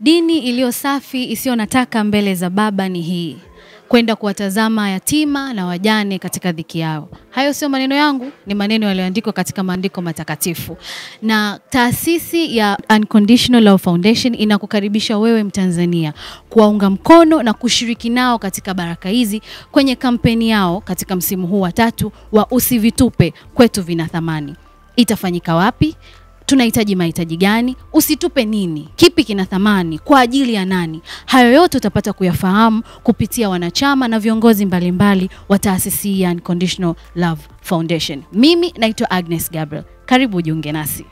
Dini iliyo safi isiyo na taka mbele za Baba ni hii, kwenda kuwatazama yatima na wajane katika dhiki yao. Hayo sio maneno yangu, ni maneno yaliyoandikwa katika maandiko matakatifu. Na taasisi ya Unconditional Love Foundation inakukaribisha wewe Mtanzania kuwaunga mkono na kushiriki nao katika baraka hizi kwenye kampeni yao katika msimu huu wa tatu wa Usivitupe kwetu vina thamani. Itafanyika wapi? tunahitaji mahitaji gani, usitupe nini, kipi kina thamani, kwa ajili ya nani. Hayo yote utapata kuyafahamu kupitia wanachama na viongozi mbalimbali wa taasisi ya Unconditional Love Foundation. Mimi naitwa Agnes Gabriel, karibu ujiunge nasi.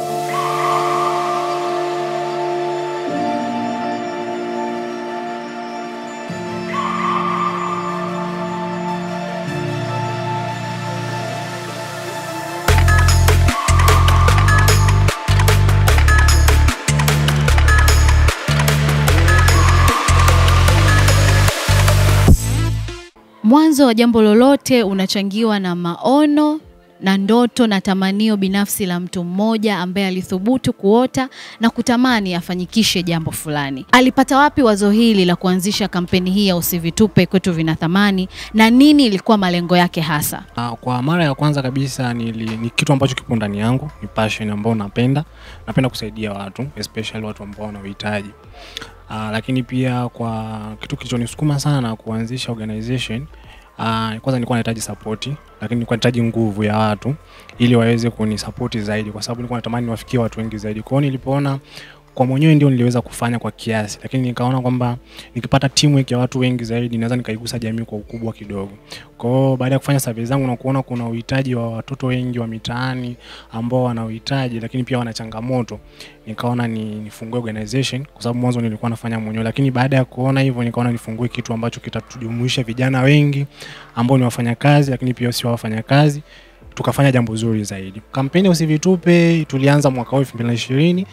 Mwanzo wa jambo lolote unachangiwa na maono na ndoto na tamanio binafsi la mtu mmoja ambaye alithubutu kuota na kutamani afanyikishe jambo fulani. Alipata wapi wazo hili la kuanzisha kampeni hii ya Usivitupe kwetu vina thamani na nini ilikuwa malengo yake hasa? Ah, Kwa mara ya kwanza kabisa nili, ni kitu ambacho kipo ndani yangu, ni passion ambayo napenda. Napenda kusaidia watu, especially watu ambao wana uhitaji. Ah, lakini pia kwa kitu kilichonisukuma sana kuanzisha organization ah, kwanza nilikuwa nahitaji support, lakini nilikuwa nahitaji nguvu ya watu ili waweze kunisapoti zaidi, kwa sababu nilikuwa natamani niwafikie watu wengi zaidi. Kwa hiyo nilipoona kwa mwenyewe ndio niliweza kufanya kwa kiasi, lakini nikaona kwamba nikipata teamwork ya watu wengi zaidi naweza nikaigusa jamii kwa ukubwa kidogo. Kwa hiyo baada ya kufanya survey zangu na kuona kuna uhitaji wa watoto wengi wa mitaani ambao wana uhitaji lakini pia wana changamoto, nikaona ni nifungue organization kwa sababu mwanzo nilikuwa nafanya mwenyewe, lakini baada ya kuona hivyo nikaona nifungue kitu ambacho kitatujumuisha vijana wengi ambao ni wafanyakazi lakini pia sio wafanyakazi tukafanya jambo zuri zaidi. Kampeni ya Usivitupe tulianza mwaka huu 2020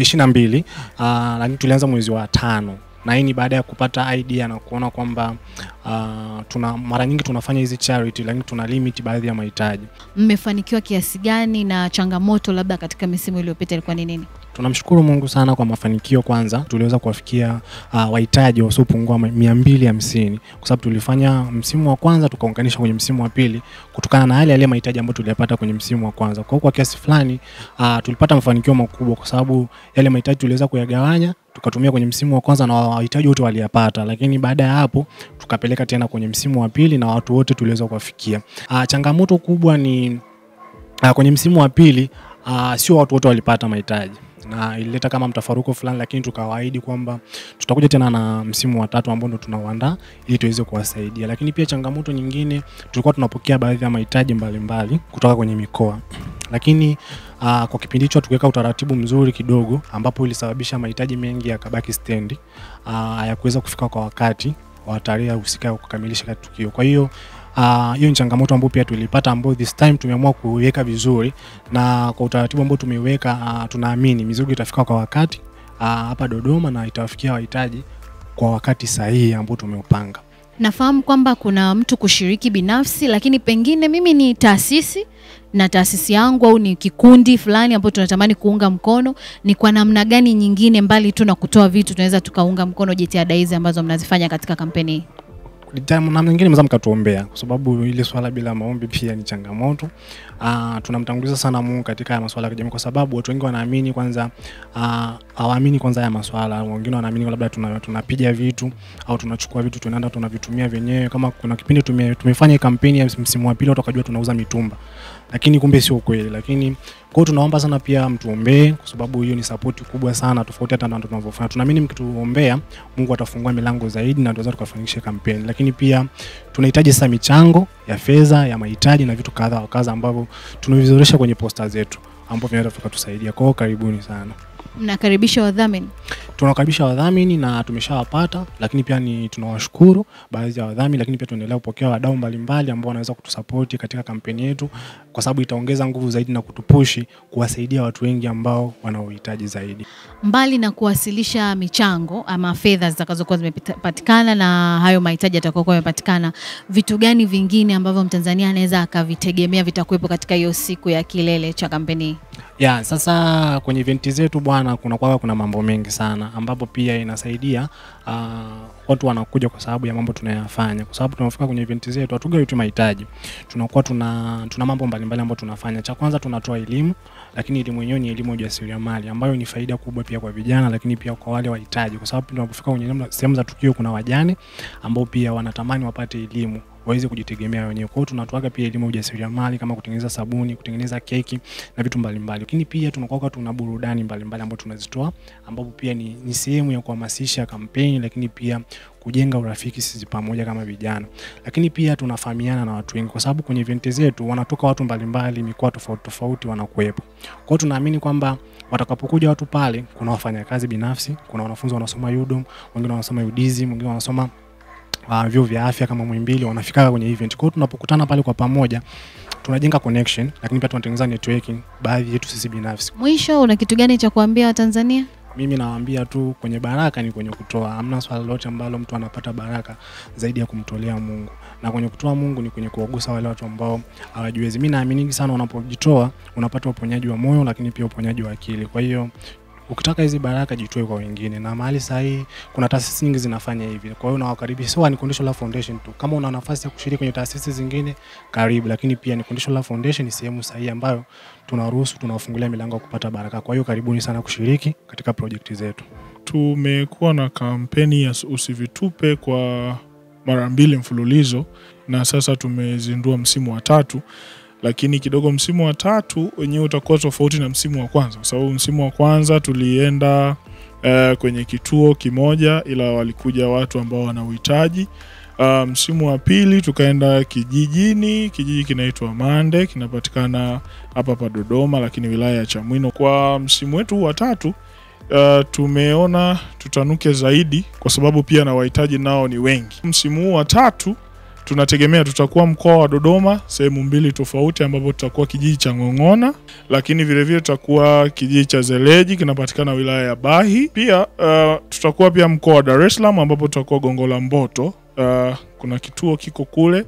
22, ah, lakini tulianza mwezi wa tano na hii ni baada ya kupata idea na kuona kwamba ah, tuna mara nyingi tunafanya hizi charity lakini tuna limit baadhi ya mahitaji. Mmefanikiwa kiasi gani na changamoto labda katika misimu iliyopita ilikuwa ni nini? Tunamshukuru Mungu sana kwa mafanikio. Kwanza tuliweza kuwafikia uh, wahitaji wasiopungua mia mbili hamsini kwa sababu tulifanya msimu wa kwanza tukaunganisha kwenye msimu wa pili kutokana na yale yale mahitaji ambayo tuliyapata kwenye msimu wa kwanza. Kwa hiyo kwa kiasi fulani uh, tulipata mafanikio makubwa kwa sababu yale mahitaji tuliweza kuyagawanya tukatumia kwenye msimu wa kwanza na wahitaji wote waliyapata, lakini baada ya hapo tukapeleka tena kwenye msimu wa pili na watu wote tuliweza kuwafikia. Uh, changamoto kubwa ni uh, kwenye msimu wa pili uh, sio watu wote walipata mahitaji na ilileta kama mtafaruko fulani, lakini tukawaahidi kwamba tutakuja tena na msimu wa tatu ambao ndo tunauandaa ili tuweze kuwasaidia. Lakini pia changamoto nyingine, tulikuwa tunapokea baadhi ya mahitaji mbalimbali kutoka kwenye mikoa, lakini uh, kwa kipindi hicho tukiweka utaratibu mzuri kidogo, ambapo ilisababisha mahitaji mengi yakabaki stendi, uh, hayakuweza kufika kwa wakati wa tarehe husika ya kukamilisha tukio. Kwa hiyo Ah, hiyo ni changamoto ambayo pia tulipata, ambayo this time tumeamua kuiweka vizuri na kwa utaratibu ambao tumeiweka, uh, tunaamini mizigo itafika kwa wakati ah, hapa Dodoma na itawafikia wahitaji kwa wakati sahihi ambao tumeupanga. Nafahamu kwamba kuna mtu kushiriki binafsi, lakini pengine mimi ni taasisi na taasisi yangu au ni kikundi fulani ambao tunatamani kuunga mkono, ni kwa namna gani nyingine mbali tu na kutoa vitu tunaweza tukaunga mkono jitihada hizi ambazo mnazifanya katika kampeni hii? namna nyingine mnaweza mkatuombea, kwa sababu ile swala bila maombi pia ni changamoto. Uh, tunamtanguliza sana Mungu katika haya masuala ya kijamii, kwa sababu watu wengi wanaamini kwanza, uh, hawaamini kwanza haya masuala. Wengine wanaamini labda tuna, tunapiga vitu au tunachukua vitu tunaenda tunavitumia wenyewe. Kama kuna kipindi tume, tumefanya kampeni ya msimu wa pili, watu wakajua tunauza mitumba, lakini kumbe sio kweli. Lakini kwa hiyo tunaomba sana pia mtuombee, kwa sababu hiyo ni support kubwa sana, tofauti hata na tunavyofanya. Tunaamini mkituombea, Mungu atafungua milango zaidi na tunaweza tukafanikisha kampeni. Lakini pia tunahitaji sasa michango ya fedha, ya mahitaji na vitu kadha wa kadha ambavyo tunavizoresha kwenye posta zetu ambavyo vinaweza vikatusaidia. Kwa hiyo karibuni sana. Mnakaribisha wadhamini? Tunawakaribisha wadhamini na tumeshawapata, lakini pia ni tunawashukuru baadhi ya wadhamini, lakini pia tunaendelea kupokea wadau mbalimbali ambao wanaweza kutusapoti katika kampeni yetu. Kwa kwa sababu itaongeza nguvu zaidi na kutupushi kuwasaidia watu wengi ambao wana uhitaji zaidi. Mbali na kuwasilisha michango ama fedha zitakazokuwa zimepatikana na hayo mahitaji yatakayokuwa yamepatikana, vitu gani vingine ambavyo Mtanzania anaweza akavitegemea vitakuwepo katika hiyo siku ya kilele cha kampeni hii? Ya, sasa kwenye eventi zetu bwana, kuna kwa kuna mambo mengi sana ambapo pia inasaidia uh, watu wanakuja kwa sababu ya mambo tunayafanya, kwa sababu tunafika kwenye eventi zetu hatugawi tu mahitaji, tunakuwa tuna, tuna mambo mbalimbali ambayo tunafanya. Cha kwanza tunatoa elimu, lakini elimu yenyewe ni elimu ya ujasiriamali ambayo ni faida kubwa pia kwa vijana, lakini pia kwa wale wahitaji, kwa sababu tunapofika kwenye sehemu za tukio kuna wajane ambao pia wanatamani wapate elimu waweze kujitegemea wenyewe. Kwa hiyo tunatoaga pia elimu ya ujasiriamali kama kutengeneza sabuni, kutengeneza keki na vitu mbalimbali. Lakini pia tunakuwa tuna burudani mbalimbali ambazo tunazitoa ambapo pia ni, ni sehemu ya kuhamasisha kampeni, lakini pia kujenga urafiki sisi pamoja kama vijana. Lakini pia tunafahamiana na watu wengi kwa sababu kwenye event zetu wanatoka watu mbalimbali, mikoa tofauti tofauti wanakuwepo. Kwa hiyo tunaamini kwamba watakapokuja watu pale, kuna wafanyakazi binafsi, kuna wanafunzi wanasoma UDOM, wengine wanasoma UDIZI, wengine wanasoma uh, vyuo vya afya kama Muhimbili wanafika kwenye event. Kwa hiyo tunapokutana pale kwa pamoja tunajenga connection, lakini pia tunatengeneza networking baadhi yetu sisi binafsi. Mwisho, una kitu gani cha kuambia Watanzania? Mimi nawaambia tu kwenye baraka ni kwenye kutoa. Hamna swala lolote ambalo mtu anapata baraka zaidi ya kumtolea Mungu, na kwenye kutoa Mungu ni kwenye kuwagusa wale watu ambao hawajiwezi. Mimi naamini sana unapojitoa unapata uponyaji wa moyo, lakini pia uponyaji wa akili. Kwa hiyo ukitaka hizi baraka jitoe kwa wengine, na mahali sahihi kuna taasisi nyingi zinafanya hivi. Kwa hiyo nawakaribisha, sio ni Conditional Love Foundation tu. Kama una nafasi ya kushiriki kwenye taasisi zingine, karibu, lakini pia ni Conditional Love Foundation ni sehemu sahihi ambayo tunaruhusu, tunawafungulia milango ya kupata baraka. Kwa hiyo karibuni sana kushiriki katika projekti zetu. Tumekuwa na kampeni ya usivitupe kwa mara mbili mfululizo na sasa tumezindua msimu wa tatu lakini kidogo msimu wa tatu wenyewe utakuwa tofauti na msimu wa kwanza, kwa sababu msimu wa kwanza tulienda uh, kwenye kituo kimoja, ila walikuja watu ambao wana uhitaji. Uh, msimu wa pili tukaenda kijijini, kijiji kinaitwa Mande, kinapatikana hapa pa Dodoma, lakini wilaya ya Chamwino. Kwa msimu wetu wa tatu uh, tumeona tutanuke zaidi, kwa sababu pia na wahitaji nao ni wengi. Msimu huu wa tatu tunategemea tutakuwa mkoa wa Dodoma sehemu mbili tofauti, ambapo tutakuwa kijiji cha Ng'ong'ona, lakini vilevile tutakuwa kijiji cha Zeleji kinapatikana wilaya ya Bahi. Pia uh, tutakuwa pia mkoa wa Dar es Salaam ambapo tutakuwa Gongo la Mboto. Uh, kuna kituo kiko kule.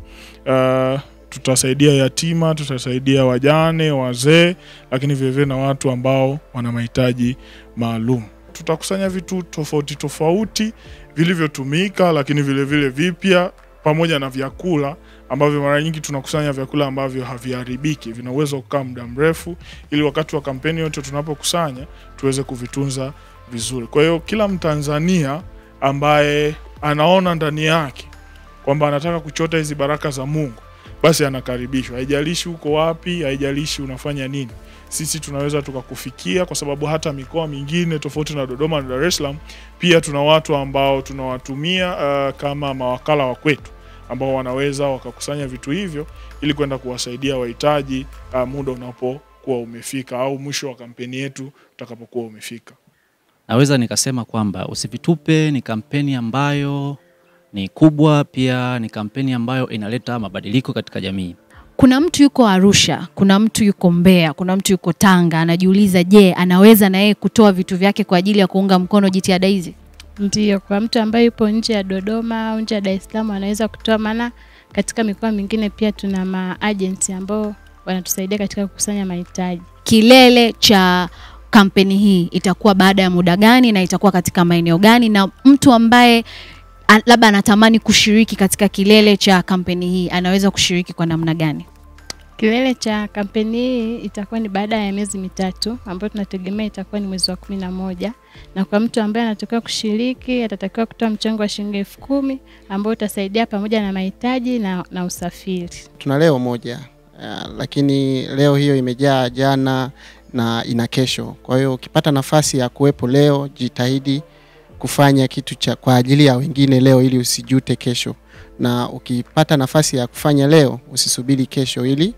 Uh, tutasaidia yatima, tutasaidia wajane, wazee, lakini vilevile na watu ambao wana mahitaji maalum. Tutakusanya vitu tofauti tofauti vilivyotumika, lakini vilevile vipya pamoja na vyakula ambavyo mara nyingi tunakusanya vyakula ambavyo haviharibiki, vina uwezo wa kukaa muda mrefu, ili wakati wa kampeni yote tunapokusanya tuweze kuvitunza vizuri. Kwa hiyo kila Mtanzania ambaye anaona ndani yake kwamba anataka kuchota hizi baraka za Mungu, basi anakaribishwa. Haijalishi uko wapi, haijalishi unafanya nini, sisi tunaweza tukakufikia, kwa sababu hata mikoa mingine tofauti na Dodoma na Dar es Salaam pia tuna watu ambao tunawatumia uh, kama mawakala wa kwetu ambao wanaweza wakakusanya vitu hivyo ili kwenda kuwasaidia wahitaji uh, muda unapokuwa umefika au mwisho wa kampeni yetu utakapokuwa umefika. Naweza nikasema kwamba Usivitupe ni kampeni ambayo ni kubwa, pia ni kampeni ambayo inaleta mabadiliko katika jamii. Kuna mtu yuko Arusha, kuna mtu yuko Mbeya, kuna mtu yuko Tanga, anajiuliza je, anaweza na yeye kutoa vitu vyake kwa ajili ya kuunga mkono jitihada hizi? Ndiyo, kwa mtu ambaye yupo nje ya Dodoma au nje ya Dar es Salaam anaweza kutoa, maana katika mikoa mingine pia tuna maagenti ambao wanatusaidia katika kukusanya mahitaji. Kilele cha kampeni hii itakuwa baada ya muda gani na itakuwa katika maeneo gani, na mtu ambaye a- labda anatamani kushiriki katika kilele cha kampeni hii anaweza kushiriki kwa namna gani? Kilele cha kampeni hii itakuwa ni baada ya miezi mitatu ambayo tunategemea itakuwa ni mwezi wa kumi na moja na kwa mtu ambaye anatakiwa kushiriki atatakiwa kutoa mchango wa shilingi elfu kumi ambao utasaidia pamoja na mahitaji na, na usafiri. tuna leo moja uh, lakini leo hiyo imejaa jana na ina kesho. Kwa hiyo ukipata nafasi ya kuwepo leo, jitahidi kufanya kitu cha kwa ajili ya wengine leo ili usijute kesho, na ukipata nafasi ya kufanya leo, usisubiri kesho ili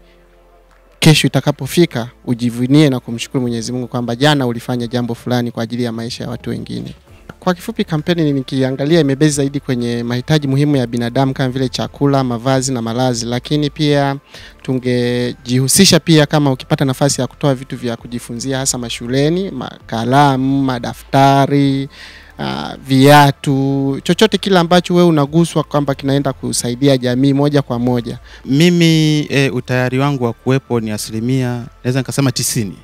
kesho itakapofika ujivunie na kumshukuru Mwenyezi Mungu kwamba jana ulifanya jambo fulani kwa ajili ya maisha ya watu wengine. kwa kifupi, kampeni nikiangalia imebezi zaidi kwenye mahitaji muhimu ya binadamu kama vile chakula, mavazi na malazi, lakini pia tungejihusisha pia, kama ukipata nafasi ya kutoa vitu vya kujifunzia hasa mashuleni, makalamu, madaftari Uh, viatu, chochote kile ambacho wewe unaguswa kwamba kinaenda kusaidia jamii moja kwa moja. Mimi e, utayari wangu wa kuwepo ni asilimia naweza nikasema tisini.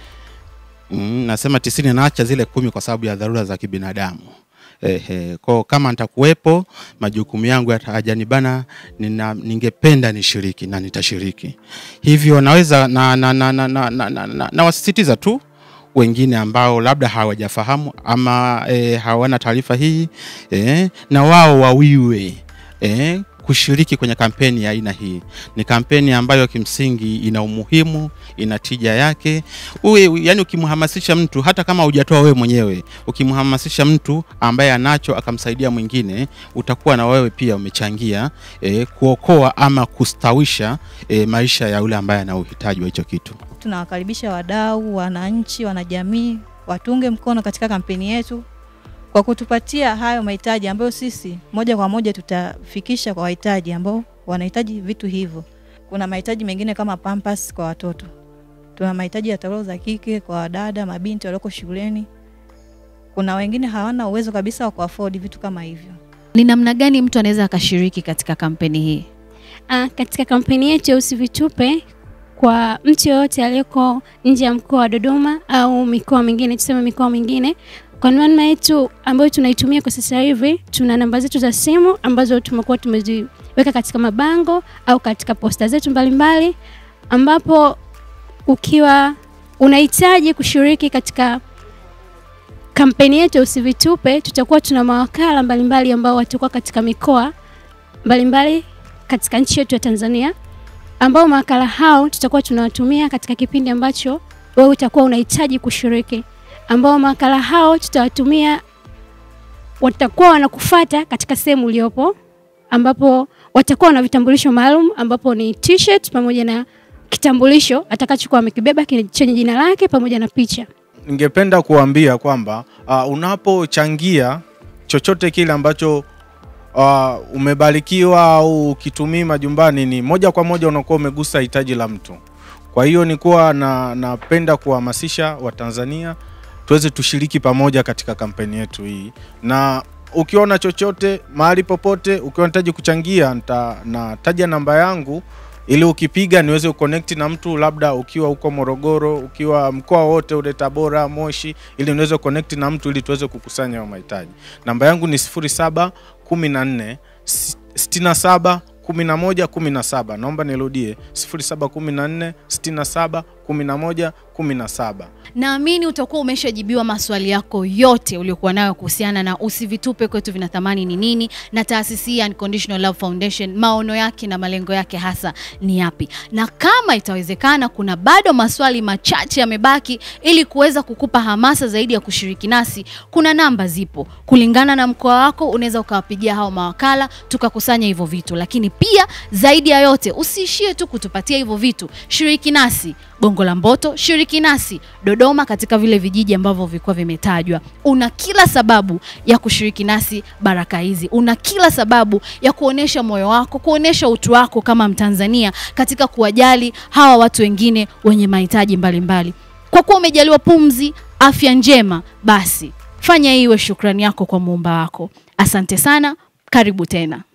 Mm, nasema tisini, naacha zile kumi kwa sababu ya dharura za kibinadamu. Ehe, kwa kama nitakuwepo majukumu yangu yatajanibana, nina ningependa nishiriki na nitashiriki. Hivyo naweza na, na, na, na, na, na, na, na, na wasisitiza tu wengine ambao labda hawajafahamu ama e, hawana taarifa hii e, na wao wawiwe e, kushiriki kwenye kampeni ya aina hii. Ni kampeni ambayo kimsingi ina umuhimu, ina tija yake. Uwe, yani ukimhamasisha mtu hata kama hujatoa wewe mwenyewe, ukimhamasisha mtu ambaye anacho akamsaidia mwingine, utakuwa na wewe pia umechangia e, kuokoa ama kustawisha e, maisha ya yule ambaye ana uhitaji wa hicho kitu. Tunawakaribisha wadau, wananchi, wanajamii watunge mkono katika kampeni yetu kwa kutupatia hayo mahitaji ambayo sisi moja kwa moja tutafikisha kwa wahitaji ambao wanahitaji vitu hivyo. Kuna mahitaji mengine kama pampers kwa watoto, tuna mahitaji ya taulo za kike kwa wadada, mabinti walioko shuleni. Kuna wengine hawana uwezo kabisa wa kuafford vitu kama hivyo. Ni namna gani mtu anaweza akashiriki katika kampeni hii? Ah, katika kampeni yetu ya Usivitupe kwa mtu yoyote aliyeko nje ya mkoa wa Dodoma au mikoa mingine, tuseme mikoa mingine, kwa namna yetu ambayo tunaitumia kwa sasa hivi, tuna namba zetu za simu ambazo tumekuwa tumeziweka katika mabango au katika posta zetu mbalimbali mbali, ambapo ukiwa unahitaji kushiriki katika kampeni yetu ya Usivitupe, tutakuwa tuna mawakala mbalimbali ambao watakuwa katika mikoa mbalimbali katika nchi yetu ya Tanzania ambao mawakala hao tutakuwa tunawatumia katika kipindi ambacho wewe utakuwa unahitaji kushiriki, ambao mawakala hao tutawatumia, watakuwa wanakufata katika sehemu uliopo, ambapo watakuwa na vitambulisho maalum, ambapo ni t-shirt pamoja na kitambulisho atakachokuwa amekibeba chenye jina lake pamoja na picha. Ningependa kuambia kwamba uh, unapochangia chochote kile ambacho uh, umebarikiwa au ukitumii majumbani, ni moja kwa moja unakuwa umegusa hitaji la mtu. Kwa hiyo nikuwa na napenda kuhamasisha Watanzania tuweze tushiriki pamoja katika kampeni yetu hii, na ukiona chochote mahali popote, ukiwa unahitaji kuchangia, nita, nataja namba yangu ili ukipiga niweze kuconnect na mtu, labda ukiwa huko Morogoro, ukiwa mkoa wote ule, Tabora, Moshi, ili niweze connect na mtu ili tuweze kukusanya hayo mahitaji. Namba yangu ni 07 14 67 11 17. Naomba nirudie 0714 67 11 17. Naamini utakuwa umeshajibiwa maswali yako yote uliokuwa nayo kuhusiana na Usivitupe kwetu vina thamani ni nini, na taasisi ya Unconditional Love Foundation maono yake na malengo yake hasa ni yapi, na kama itawezekana, kuna bado maswali machache yamebaki ili kuweza kukupa hamasa zaidi ya kushiriki nasi. Kuna namba zipo kulingana na mkoa wako, unaweza ukawapigia hao mawakala tukakusanya hivyo vitu, lakini pia zaidi ya yote usiishie tu kutupatia hivyo vitu, shiriki nasi Gongo la Mboto, shiriki nasi Dodoma, katika vile vijiji ambavyo vilikuwa vimetajwa. Una kila sababu ya kushiriki nasi baraka hizi, una kila sababu ya kuonesha moyo wako, kuonesha utu wako kama Mtanzania katika kuwajali hawa watu wengine wenye mahitaji mbalimbali. Kwa kuwa umejaliwa pumzi, afya njema, basi fanya iwe shukrani yako kwa muumba wako. Asante sana, karibu tena.